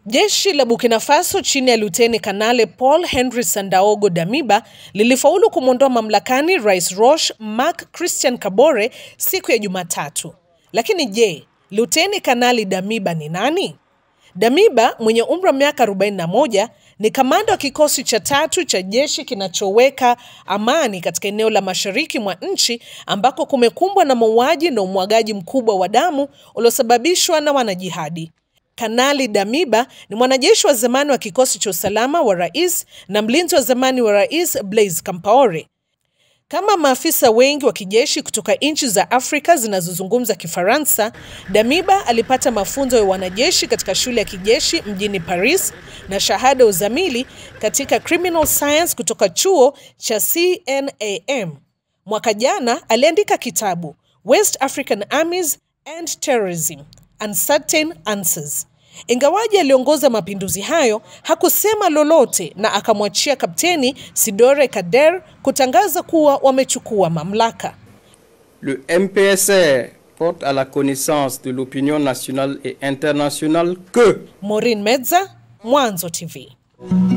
Jeshi la Burkina Faso chini ya Luteni Kanale Paul Henry Sandaogo Damiba lilifaulu kumwondoa mamlakani Rais Roch Marc Christian Kabore siku ya Jumatatu. Lakini je, Luteni Kanali Damiba ni nani? Damiba mwenye umri wa miaka 41 ni kamanda wa kikosi cha tatu cha jeshi kinachoweka amani katika eneo la mashariki mwa nchi ambako kumekumbwa na mauaji na umwagaji mkubwa wa damu uliosababishwa na wanajihadi. Kanali Damiba ni mwanajeshi wa zamani wa kikosi cha usalama wa rais na mlinzi wa zamani wa rais Blaise Compaore. Kama maafisa wengi wa kijeshi kutoka nchi za Afrika zinazozungumza Kifaransa, Damiba alipata mafunzo ya wanajeshi katika shule ya kijeshi mjini Paris na shahada uzamili katika criminal science kutoka chuo cha CNAM. Mwaka jana aliandika kitabu West African Armies and Terrorism Uncertain Answers. Ingawaji aliongoza mapinduzi hayo, hakusema lolote na akamwachia Kapteni Sidore Kader kutangaza kuwa wamechukua mamlaka. Le MPSR porte à la connaissance de l'opinion nationale et internationale que Maureen Medza, Mwanzo TV.